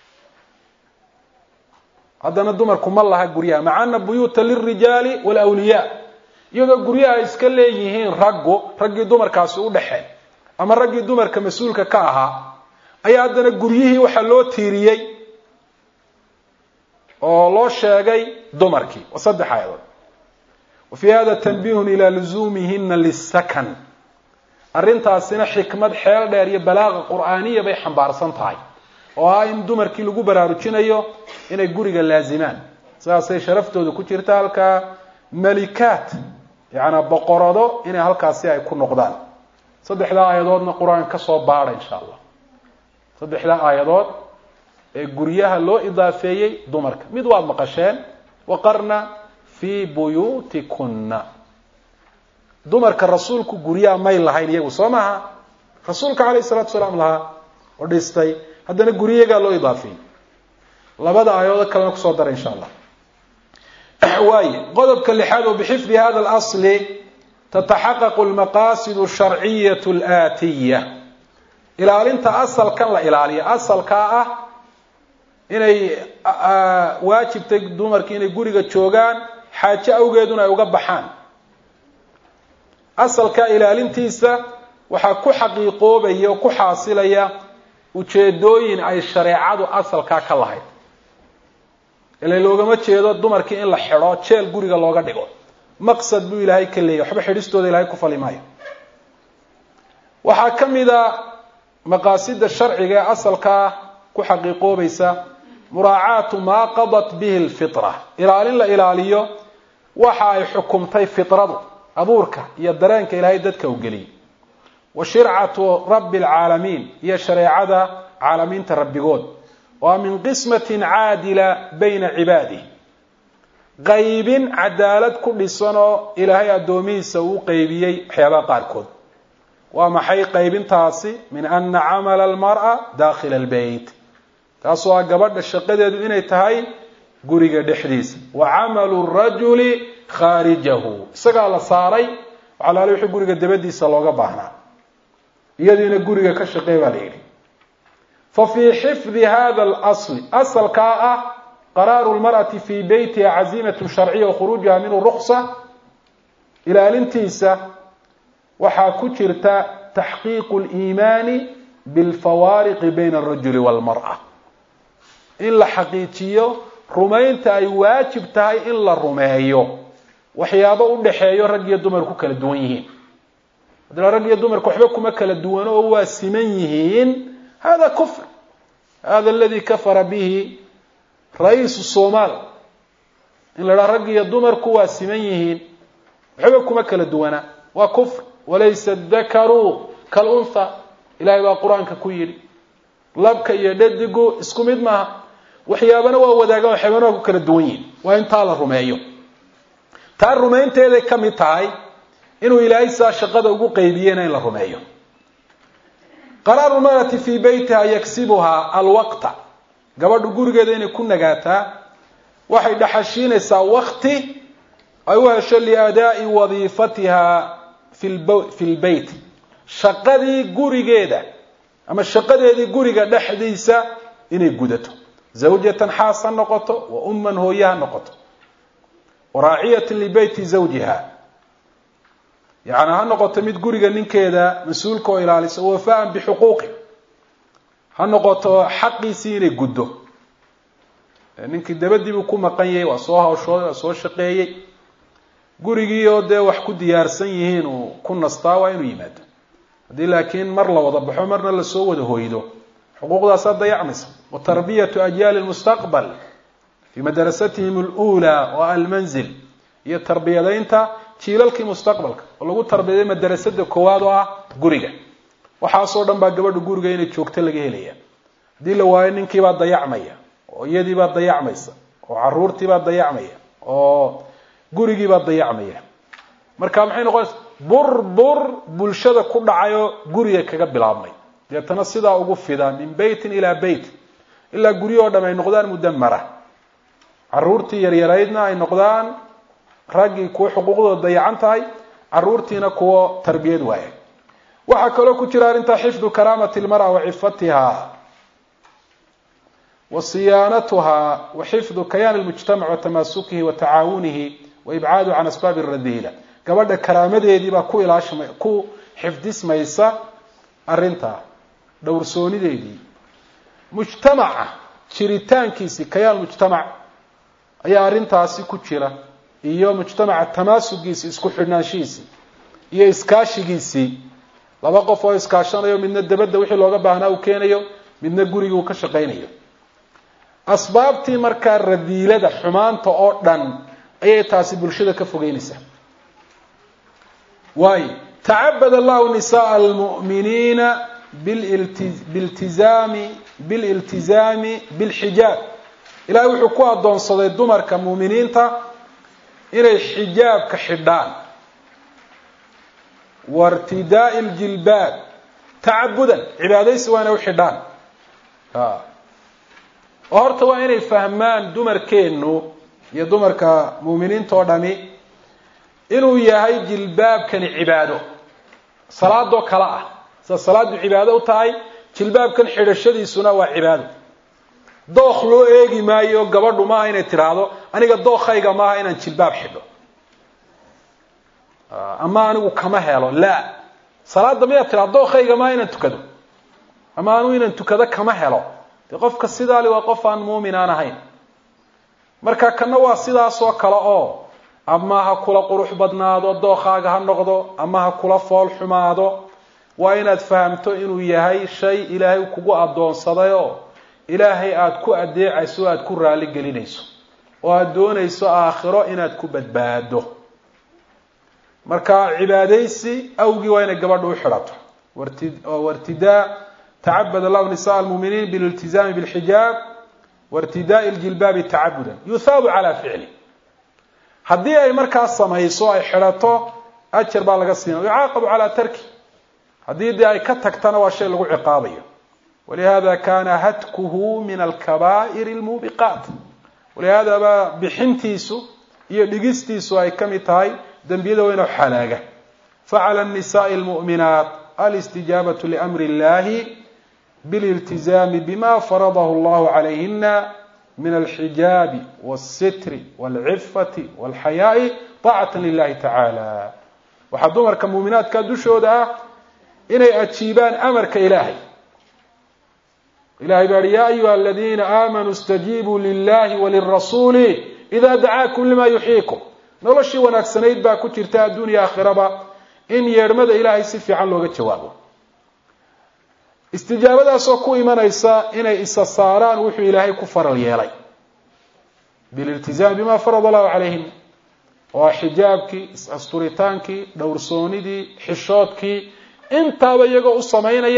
S1: haddana dumarku ma laha guryaha maca ana buyuuta lilrijaali walawliyaa iyadoo guryaha ay iska leeyihiin raggu raggii dumarkaasi u dhexeen ama raggii dumarka mas-uulka ka ahaa ayaa haddana guryihii waxaa loo tiiriyey oo loo sheegay dumarkii waa saddex aayadood wa fii hada tanbihun ilaa luzuumihina lisakan arrintaasina xikmad xeel dheer iyo balaaqa qur'aaniya bay xambaarsan tahay oo ah in dumarkii lagu baraarujinayo inay guriga laazimaan sidaasay sharaftooda ku jirta halkaa malikaat yacanaa boqorado inay halkaasi ay ku noqdaan saddexdaa aayadoodna qur-aanka ka soo baadha insha allah saddexdaa aayadood ee guryaha loo idaafeeyey dumarka mid waad maqasheen waqarna fii buyuutikunna dumarka rasuulku guryaha may lahayn iyagu soo maaha rasuulka calayh salatu salaam lahaa oo dhistay haddana guryagaa loo idaafeeyey labada aayadood kalena kusoo dara insha allah waaye qodobka lixaad oo bixifdi hada اlasli tataxaqaqu lmaqasid sharciyaة اlaatiya ilaalinta asalkan la ilaaliyo asalkaa ah inay waajibtay dumarki inay guriga joogaan xaajo awgeeduna ay uga baxaan asalkaa ilaalintiisa waxaa ku xaqiiqoobaya oo ku xaasilaya ujeedooyin ay shareecadu asalkaa ka lahayd ila loogama jeedo dumarkii in la xidho jeel guriga looga dhigo maqsad buu ilaahay ka leeyahy waxba xidhistooda ilahay ku fali maayo waxaa ka mida maqaasida sharciga ee asalkaa ku xaqiiqoobaysa muraacaatu maa qadat bihi lfitra ilaalin la ilaaliyo waxa ay xukumtay fitradu abuurka iyo dareenka ilaahay dadka u geliyay wa shircatu rabbi alcaalamiin iyo shareecada caalamiinta rabbigood waa min qismatin caadila bayna cibaadih qaybin cadaalad ku dhisanoo ilaahay addoomihiisa uu qeybiyey waxyaabaha qaarkood waa maxay qaybintaasi min ana camala almar'a dakhila albeyt taasoo ah gabadha shaqadeedu inay tahay guriga dhexdiisa wa camalu rajuli khaarijahu isagaa la saaray waxalaale wixii guriga dabadiisa looga baahnaa iyadiina guriga ka shaqeey baa la yidhi fa fii xifdi hada alasli asalkaa ah qaraaru lmar'ati fii beytiha caziimatun sharciya wa khuruujiha minhu ruksa ilaalintiisa waxaa ku jirta taxqiiqu liimaani bilfawaariqi bayna alrajuli walmar'a in la xaqiijiyo rumaynta ay waajib tahay in la rumeeyo waxyaabo u dhexeeyo rag iyo dumar ku kala duwan yihiin haddana rag iyo dumarku waxba kuma kala duwano oo waa siman yihiin hada kufr hada aladi kafara bihi ra-iisu somaal in la dhaha rag iyo dumarku waa siman yihiin waxba kuma kala duwana waa kufr walaysa dakaru kalunha ilahay baa qur-aanka ku yidhi labka iyo dhadigu isku mid maaha waxyaabana waa wadaagaan waxyaabana waa ku kala duwan yihin waa in taa la rumeeyo taa rumaynteeday ka mid tahay inuu ilaahay saa shaqada ugu qaybiyena in la rumeeyo qaraaru marati fii beytiha yagsibuhaa alwaqta gabadhu gurigeeda inay ku nagaataa waxay dhaxashiinaysaa wakti ay u hesho liadaa'i wadiifatiha fi lbeyt shaqadii gurigeeda ama shaqadeedii guriga dhexdiisa inay gudato zawjatan xaas ha noqoto wa umman hooye ha noqoto waraaciyatan libeyti zawjiha yani ha noqoto mid guriga ninkeeda mas-uulka oo ilaalisa wafaan bixuquuqi ha noqoto xaqiisii inay guddo ninkii dabadiibuu ku maqan yahay waa soo hawshooday waa soo shaqeeyey gurigii oo dee wax ku diyaarsan yihiin uu ku nastaa waa inuu yimaado haddii laakiin mar la wada baxo marna lasoo wada hoydo xuquuqdaasaa dayacmaysa wa tarbiyatu ajyaali lmustaqbal fii madrasatihim alula wa almanzil iyo tarbiyadaynta jiilalkii mustaqbalka oo lagu tarbiyaday madarasada koowaad oo ah guriga waxaasoo dhan baa gabadha guriga inay joogto laga helaya haddii la waayo ninkiibaa dayacmaya oo iyadiibaa dayacmaysa oo caruurtiibaa dayacmaya oo gurigiibaa dayacmaya marka maxay noqonaysa burbur bulshada ku dhacayoo guriga kaga bilaabmay deetana sidaa ugu fida min beytin ilaa beyt ilaa guryahoo dham ay noqdaan mudamara caruurtii yaryaraydna ay noqdaan raggii kuwo xuquuqdooda dayacan tahay caruurtiina kuwo tarbiyad waaya waxaa kaloo ku jira arrintaa xifdu karaamati lmara wa cifatiha wa siyaanatuha wa xifdu kayaani lmujtamac wa tamaasukihi wa tacaawunihi wa ibcaadu can asbaabi radiila gabadha karaamadeedii baa ku ilaashma ku xifdismaysa arrintaa dhowrsoonideedii mujtamaca jiritaankiisii kayaan mujtamac ayaa arrintaasi ku jira iyo mujtamaca tamaasugiisii isku xidhnaanshihiisii iyo iskaashigiisii laba qof oo iskaashanayo midna dabadda wixii looga baahnaa uu keenayo midna gurigii uu ka shaqaynayo asbaabtii markaa radiilada xumaanta oo dhan ayay taasi bulshada ka fogeynaysaa waayo tacabad allahu nisaءa almu'miniina biltizaami bililtizaami bilxijaab ilahay wuxuu ku addoonsaday dumarka muuminiinta inay xijaabka xidhaan wairtidaa'i ljilbaab tacabudan cibaadaysi waa inay u xidhaan oo horta waa inay fahmaan dumarkeennu iyo dumarka muuminiinta oo dhami inuu yahay jilbaabkani cibaado salaadoo kale ah sida salaadu cibaado u tahay jilbaabkan xidhashadiisuna waa cibaado dookh loo eegi maayo gabadhu maaha inay tidhaahdo aniga dookhayga maaha inaan jilbaab xidho ama anigu kama helo la salaada miyaad tidhahdo dookhayga maaha inaan tukado ama anigu inaan tukado kama helo dee qofka sidaali waa qof aan muumin aan ahayn marka kana waa sidaas oo kale oo ama ha kula qurux badnaado dookhaaga ha noqdo ama ha kula fool xumaado waa inaad fahamto inuu yahay shay ilaahay kugu addoonsaday oo ilaahay aada ku adeecayso o aada ku raali gelinayso oo aada doonayso aakhiro inaad ku badbaado marka cibaadaysi awgii waa inay gabadha u xidhato wartidaa tacabad allahu nisaء almuminiin bililtizaami bilxijaab wairtidaai ljilbaabi tacabudan yuthaabu calaa ficli haddii ay markaas samayso ay xidhato ajar baa laga siina yucaaqabu calaa tarki haddii dee ay ka tagtana waa shay lagu ciqaabayo walihada kana hatkuhu min alkabaa'ir almuubiqaat walihada baa bixintiisu iyo dhigistiisu ay ka mid tahay dembiyada weyn oo xalaaga facala الnisaءi اlmuؤminaat alistijaabatu liamri اllahi bililtizaami bima faradahu اllahu calayhina min alxijaabi wاlsitri wاlcifati wاlxayaaءi طaacata lilahi tacaala waxaa dumarka muuminaadka dushooda ah inay ajiibaan amarka ilaahay ilahay baa hi ya ayuha aladiina aamanuu اstajiibuu lilahi walirasuuli ida dacaakum lima yuxyiikum noloshii wanaagsanayd baa ku jirta adduuniya aakhiraba in yeedhmada ilaahay si fiican looga jawaabo istijaabadaasoo ku imanaysa inay isa saaraan wuxuu ilaahay ku faral yeelay bililtizaami bima farada allahu calayhim waa xijaabkii is-asturitaankii dhowrsoonidii xishoodkii intaaba iyagoo u samaynaya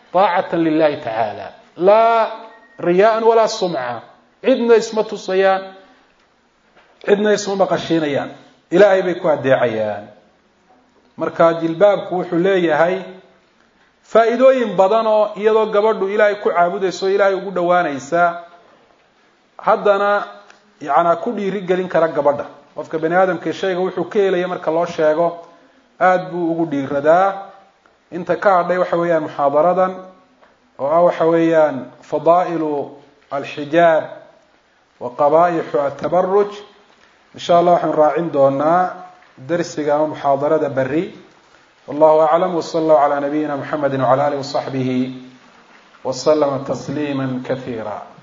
S1: taacatan lilahi tacaala laa riyaaan walaa sumca cidna isma tusayaan cidna isma maqashiinayaan ilaahay bay ku adeecayaan marka jilbaabku wuxuu leeyahay faa'iidooyin badan oo iyadoo gabadhu ilaahay ku caabudayso o ilaahay ugu dhowaanaysa haddana yanaa ku dhiiri gelin kara gabadha qofka bani aadamka shayga wuxuu ka helaya marka loo sheego aada buu ugu dhiiradaa inta ka hadhay waxa weeyaan muxaadaradan oo ah waxa weeyaan fadaa'ilu alxijaab wa qaba'ixu atabaruj insha allah waxaan raacin doonaa darsiga ama muxaadarada beri wallahu aclam wsala allahu calaa nabiyina muxamedi wcala alih wasaxbihi waslama tasliima kasiira